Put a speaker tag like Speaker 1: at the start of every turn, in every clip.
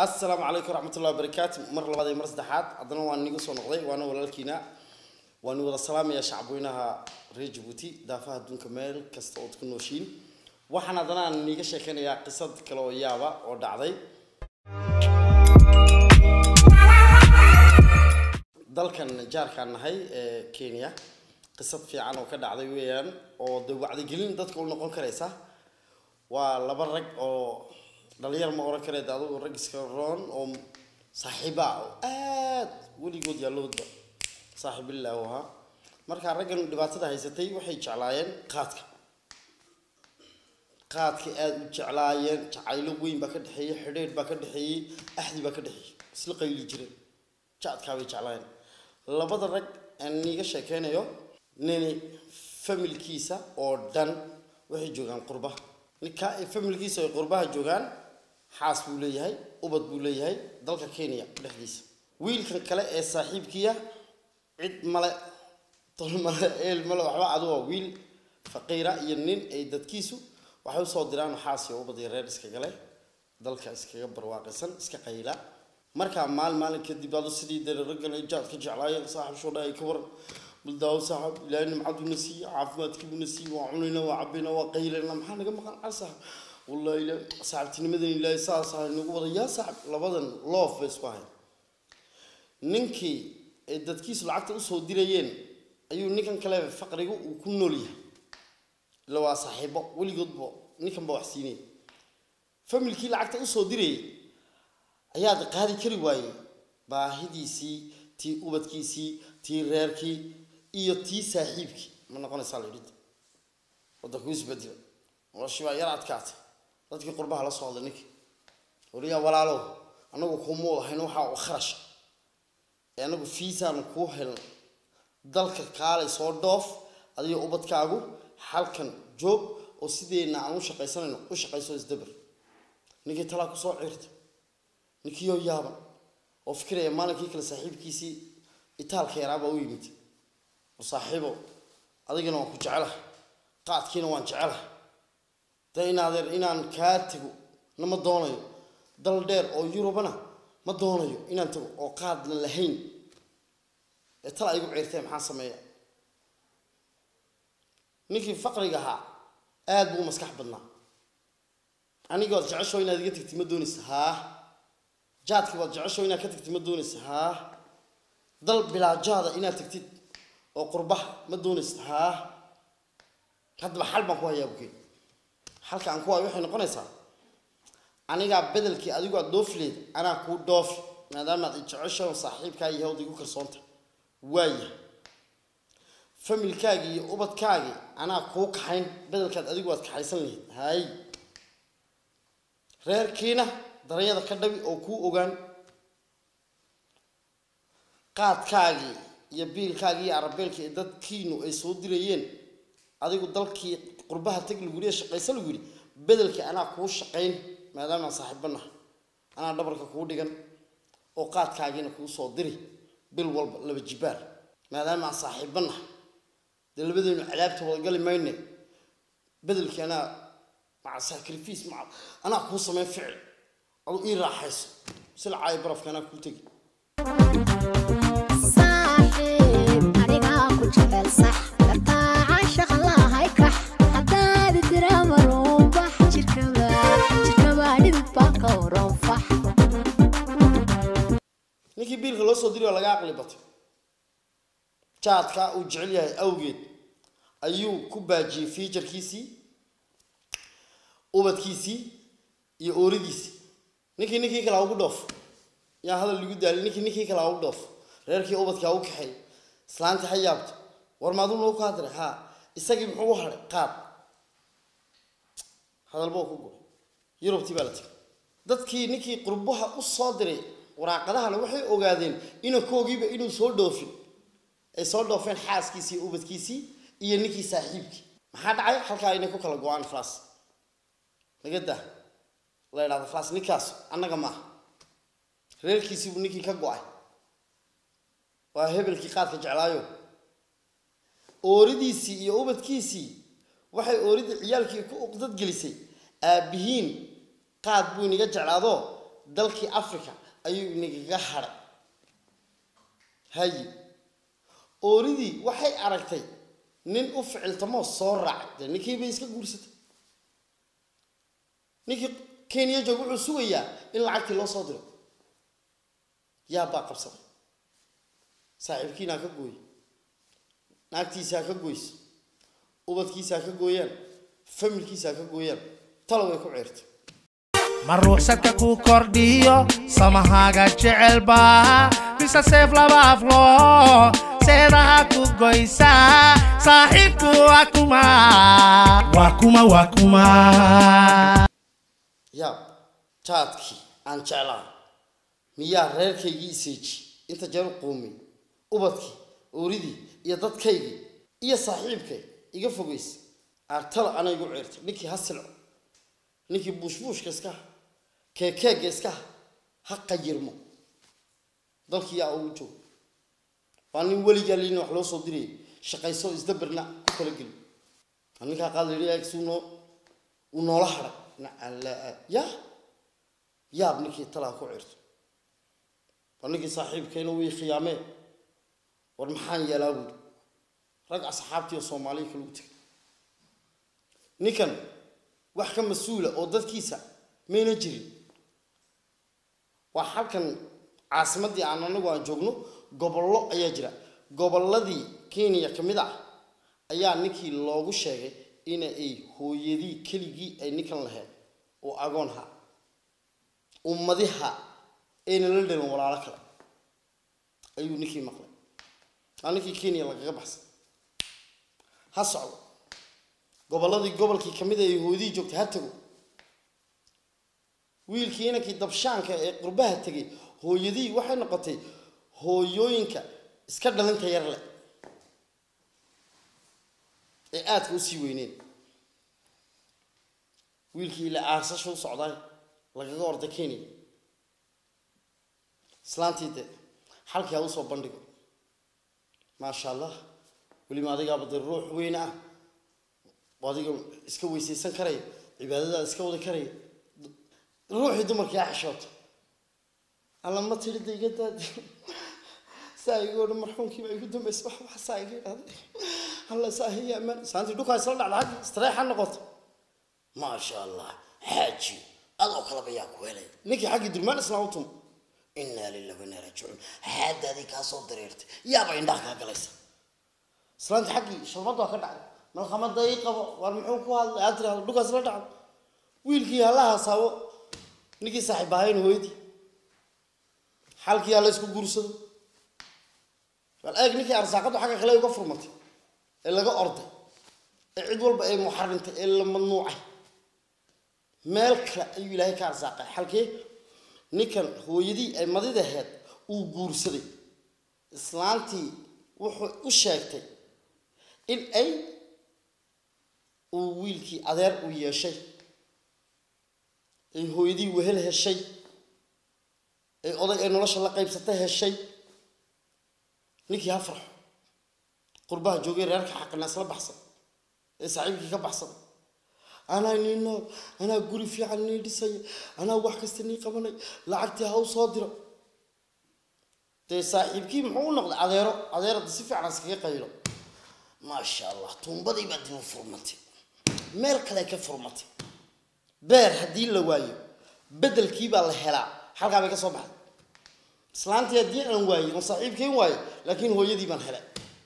Speaker 1: assalaamu calaykum waraxmatullahi wabarakaatu mar labaad iyo mar saddexaad haddana waan nigu soo noqday waana walaalkiina waan wada salaamaya shacabweynaha reer jabuuti daafaha adduunka meel kasta ood ku nooshiin waxaan haddana aan niiga sheekaynayaa qisad kale oo yaaba oo dhacday dalkan jaarkaan nahay ee kenya qisad fiican oo ka dhacday weeyaan oo de wacdigelin dadka u noqon karaysa waa laba rag oo dhalinyar ma oran kareed adugu rag iska roon oo saaxiiba ah oo aad weligood yaalloodba saaxiibillah u ahaa markaa raggan dhibaatada haysatay waxay jeclaayeen qaadka qaadkay aada u jeclaayeen jacaylo weyn baa ka dhexeeyey xidheedh baa ka dhexeeyey axdi baa ka dhexeeyey isla qayli jireen jacadkaa bay jeclaayeen labada rag aan niiga sheekeynayo nini familkiisa oo dhan waxay joogaan qurbaha ninka ay familkiisa ay qurbaha joogaan xaas buu leeyahay ubad buu leeyahay dalka kenya dhexdiisa wiilkan kale ee saaxiibkiya cid male tol male eel male waxba adu waa wiil faqiira iyo nin ay dadkiisu waxay usoo diraan xaas iyo ubad iyo reer iskaga leh dalka iskaga barwaaqaysan iska qayla markaa maalin maalin kadib adu sidii dee raggan ay jaad ka jeclaayeen saaxib shoodha ay ka waran baldaawo saaxib ilaahay nimcaduuna siiye caafimaadkiibuna siiye waa cunayna waa cabayna waa qaylayna maxaa naga maqan cal saaxib wallahi ila saaxibtinimadan ilaahay saas ahay nagu wada yaa saaxib labadan loof bay isku ahayn ninkii ay dadkiisu lacagta usoo dirayeen ayuu ninkan kale faqrigu uu ku nool yahay ila waa saaxiibo weligoodba ninkan ba wax siinay familkii lacagta usoo dirayay ayaad qaadi kari waayey baahidiisii tii ubadkiisii tii reerkii iyo tii saaxiibkii ma noqonaysaa la yidhi waddanku isbedela noloshii baa yar adkaatay dadkii qurbaha la soo hadlay ninkii wariyaa walaalow annagu kuma wada hayno waxaa u kharash ee annagu fiisaanu kuu helnay dalka kaalay soo dhoof adiga ubadkaagu halkan joog oo sideenna aan u shaqaysanayno u shaqayso isdabar ninkii talaa kusoo ciirta ninkiioo yaaban oo fikiraya maalinkii kale saaxiibkiisii itaalka yaraabaa u yimid oo saaxiibo adigana waan ku jecelaha qaadkiina waan jecelaha de inaadeer inaan kaa tego na ma doonayo dal dheer oo yurubana ma doonayo inaan tago oo qaadna lahayn ee tala igu ciirtee maxaa sameeya ninkii faqriga ahaa aada buu u maskax badnaa anigood jecesho inaad iga tagti ma doonaysa haa jaadkii baad jecesho inaad ka tagtid ma doonaysa haa dal bilaajaada inaad tagtid oo qurbaha ma doonaysid haa haddaba xal baan ku hayaa bukeen xalka aan ku hayo waxay noqonaysaa anigaa bedelkii adigu aad dhoofileed anaa kuu dhoofi maadaamaad i jecesho saaxiibkaa iyo hawda igu kalsoonta waaya familkaagii iyo ubadkaagii anaa kuu kaxayn bedelkaad adigu aad kaxaysan lahayd hay reerkiina darayada ka dhabi oo kuu ogaan qaadkaagii iyo biilkaagii iyo arabeelkii ee dadkiinu ay soo dirayeen adigu dalkii qurbaha tag lagu yidhi ee shaqaysa lagu yidhi bedelkii anaa kuu shaqayn maadaamaan saaxiibanaha anaa dhabarka kuu dhigan oo qaadkaagiina kuu soo diri bil walba laba jibaar maadaama aan saaxiibanaha dee labadeenu cadaabta wadagali mayne bedelkii anaa maca sacrifice maca anaa kuu sameyn ficil adu ii raaxayso sila caayo barafka anaa kuu tegi
Speaker 2: saaxiib anigaa ku jecel sax gartaaca shaqlahay kax haddaad tira maruunbax jirkaba jirkaba dhidid baa ka waran fax
Speaker 1: ninkii biilka loo soo diri waa laga aqli batay jaadka uu jecel yahay awgeed ayuu ku baajiyey fiijarkiisii ubadkiisii iyo ooridiisii ninkii ninkii kale ha ugu dhoof yaa hadal lagu daali ninkii ninkii kale ha ugu dhoof reerkii ubadkii ha u kaxeey islaantii ha yaabto war maaduu noo ku hadlay haa isagii muxuu u hadhay qaad hadalba ku go yurubtii baa la tegay dadkii ninkii qurbaha u soo diray waraaqadahana waxay ogaadeen inankoogiiba inuu soo dhoofin ay soo dhoofeen xaaskiisii iyo ubadkiisii iyo ninkii saaxiibkii maxaa dhacay halkaa inay ku kala go-aan falaas laga daa la idhahdo falaas ninkaas annaga maaha reerkiisiibuu ninkii ka go-ay waa hebelkii qaadka jeclaayo ooridiisii iyo ubadkiisii waxay ooridii ciyaalkii ku uqdad gelisay aabbihiin qaad buu inaga jeclaado dalkii africa ayuu inagaga hadhay haye ooridii waxay aragtay nin u ficiltamoo soo raacay dee ninkii bay iska guursatay ninkii kenya joog wuxuu sugayaa in lacagtii loo soo diro yaa baa qabsaday saaxiibkiina ha ka gooye naagtiisa ha ka goyse ubadkiisa ha ka gooyaan familkiisa ha ka gooyaan talo way ku ceertay
Speaker 3: ma ruuxsadka ku kordhiyo samahaaga jecelba mise seef laba aflo seedaha ku goysaa saaxiibku waa kuma waa kuma waa kuma
Speaker 1: yaab jaadkii aan jeclaa miyaa reerkaygii iseeji inta jeer u quumay ubadkii ooridii iyo dadkaygii iyo saaxiibkay iga fogaysa aartala ana igu ceertay ninkii ha silco ninkii buushbuushka iska ha keekeegga iska ha ha qayirmo dalkii yaa ugu joog waa nin weligaa liina wax loo soo dirayay shaqayso isdaberna ku kala geli waa ninkaa qaad la yidhi suu noo uu noola hadhay nacala ya yaab ninkii talaa ku cirto waa ninkii saaxiibkeena wii khiyaamee war maxaan yeelaa buuri rag asxaabtii oo soomaaliya kale u tegay ninkan wax ka mas-uula oo dadkiisa mayna jirin waa halkan caasimaddii aan anagu aan joogno gobollo ayaa jira gobolladii kenya ka mid ah ayaa ninkii loogu sheegay in ay hooyadii keligii ay ninkan lahayd oo agoonha ummadiha ayna la dhalin walaalo kale ayuu ninkii maqlay waa ninkii kenya lagaga baxsay ha socdo gobolladii gobolkii ka mid a ay hooyadii joogtay ha tago wiilkii inankii dabshaanka ee qurbaha tegay hooyadii waxay noqotay hooyooyinka iska dhalinta yar leh ee aadka usii weyneen wiilkii ila aarsasha u socdaay lagaga orday kenya islaantii de xalkii ha usoo bandhigo maasha allah weliba adigaaba dee ruux weyne ah oo adiga iska weysaysan karaya cibaadadaada iska wadi karaya ruuxii dumarkii ha xishooto alla ma tiri da iga daadi saa iga odhan marxuumkiiba igu dambaysa wax wax saa iga idhahday alla saa hiya amaan saantii dhukaa isla dhacda xaggi istareex ha noqoto maasha allah xaaji adoo kalaba yaa ku helay ninkii xaggii durmaan islaam u tumo innaa lillahi wa innaa raajicuun xaadaadii kaa soo dareertay yaaba indhaha kaa galaysa islaantii xaggii shalmad waa ka dhacday malkamada ii qabo war muxuu ku hadlay aad tirahdo dhukaas la dhacdo wiilkii hala haasaabo ninkii saaxiib ahayn hooyadii xalkii hala isku guursado bal eeg ninkii arsaaqadu xagga kale uga furmatay ee laga orday ee cid walba ay muxarintay ee la mamnuucay meel kale ayuu ilaahay ka arsaaqay xalkii ninkan hooyadii ay madida ahayd uu guursaday islaantii wuxuu u sheegtay in ay uu wiilkii adeer u yeeshay ay hooyadii wehel heshay ay oday ay nolosha la qaybsata heshay ninkii ha farxo qurbaha joogay reerka xaqina isla baxsan ee saaxiibkii ka baxsaday anaa nii nool anaa guri fiican nii dhisaya anaa wax kasta nii qabanay lacagtii ha u soo diro dee saaxiibkii muxuu u noqday adeero adeerada si fiican iskaga qaylo maasha allah tuumbadii baa dib u furmatay meel kale ka furmatay beer haddii la waayo bedelkii baa la helaa halkaa bay ka soo baxday islaantii haddii aan waayey oon saaxiibkayn waayo laakiin hooyadii baan helay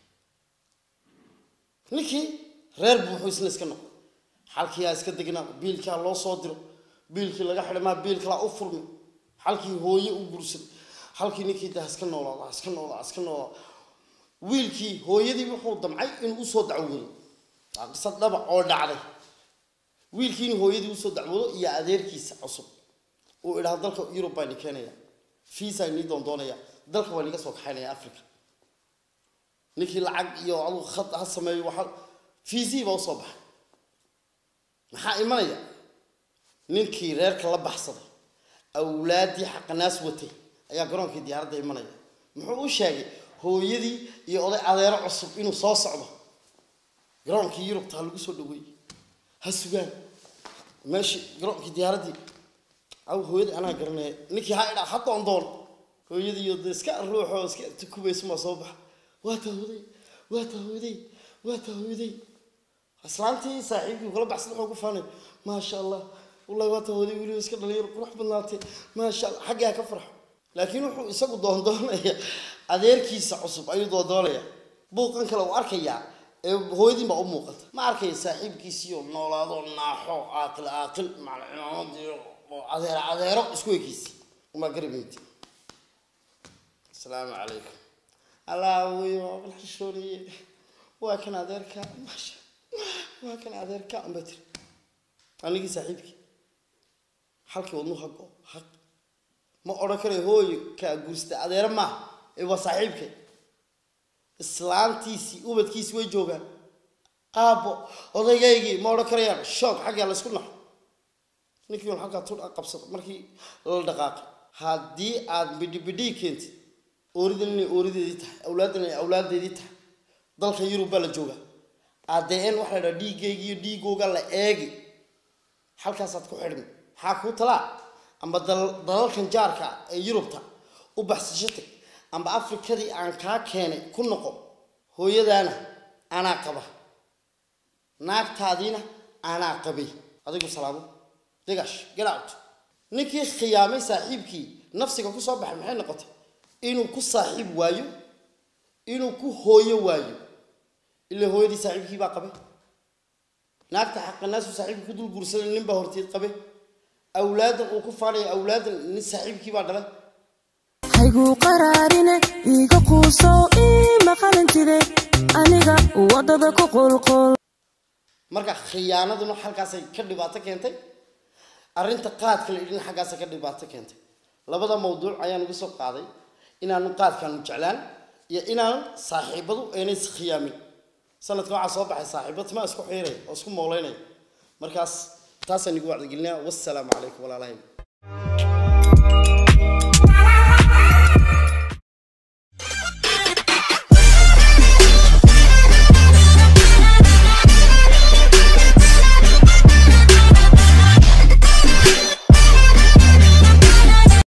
Speaker 1: ninkii reer buu wuxuu isna iska noqday xalkii aa iska degnaa biilkaa loo soo diro biilkii laga xidhay maa biil kalaa u furmi xalkii hooye u gursaday xalkii ninkii de iska noolaada iska noolaa iska noolaa wiilkii hooyadii wuxuu damcay inuu usoo dacwoodo waa qisad dhaba oo dhacday wiilkiini hooyadii usoo dacwoodo iyo adeerkiisa cusub uu idhaha dalka yurub baa ni keenaya fiisa nii doondoonaya dalka waa niga soo kaxaynaya africa ninkii lacag iyo aduu khad ha sameeyo waxa fiisihii baa usoo baxay maxaa imanaya ninkii reerka la baxsaday awlaaddii xaqanaas watay ayaa garoonkii diyaaradda imanaya muxuu u sheegay hooyadii iyo oday adeero cusub inuu soo socdo garoonkii yurubta ha lagu soo dhaweeyey ha sugaan meeshii garoonkii diyaaraddii aw hooyadii anaa garanaya ninkii ha idhaa ha doondoon hooyadiiyo de iska ruuxoo iska tukubaysa maa soo baxa waa taa hooday waa taa hooday waa taa hooday islaantii saaxiibkii kula baxsan wuxuu ku faanay maasha allah wallahi waa taa hooday weliba iska dhalinyaro qurux badnaatee maasha allah xaggaa ka farxo laakiin wuxuu isagu doondoonaya adeerkiisa cusub ayuu doondoonaya buuqan kale uu arkayaa ee hooyadiin baa u muuqata ma arkaya saaxiibkiisiyo noolaado naaxo aaqil aaqil macalcimaamadiyo oo adeero adeero isku ekiisi uma garamaydi asalaamu calaykum allah wey waa bal xishooniye waa kan adeerka maasha waa kan adeerka unba tiri anigii saaxiibkii halkii wadnu hago haq ma odhan karayo hooyo kaa guursta adeero maaha ee waa saaxiibkay islaantiisii ubadkiisii way joogaan aabbo odaygaygii ma odhan karayaan shoog xaggaa laysku naxo ninkii un halkaa tur qabsado markii la dhaqaaqay haddii aad bidhi bidhii keentid ooridan inay oorideedii tahay awlaaddan inay awlaadeedii tahay dalka yurub baa la joogaa adn waxaa la dhaha dhiiggayga iyo dhiigooga la eegi halkaasaad ku xidhmi maxaa kuu talaa amba dal- dalalkan jaarka ah ee yurubta u baxsasho tag amba afrikadii aan kaa keenay ku noqo hooyadaana anaa qaba naagtaadiina anaa qabay adigu salaamo degash get out ninkii khiyaamay saaxiibkii nafsiga ku soo baxay maxay noqotay inuu ku saaxiib waayo inuu ku hooyo waayo ilaa hooyadii saaxiibkii baa qabay naagta xaqanaasu saaxiibkii ku dul guursaday nin baa horteed qabay awlaadan uu ku faanaya awlaadan nin saaxiibkii baa dhalay
Speaker 4: hayguu qaraarine iiga quusow ii maqalintide aniga waddada ku qulqul
Speaker 1: marka khiyaanaduna halkaasay ka dhibaato keentay arrinta qaadka la idhin xaggaasay ka dhibaato keentay labada mawduuc ayaan uga soo qaaday inaanu qaadkaanu jeclaan iyo inaan saaxiibadu aynay iskhiyaamin sanadka waxaa soo baxay saaxiibo timaa isku xiiray oo isku moolaynaya markaas taasaan igu wacdigelinaya wassalaamu calaykum walaalahay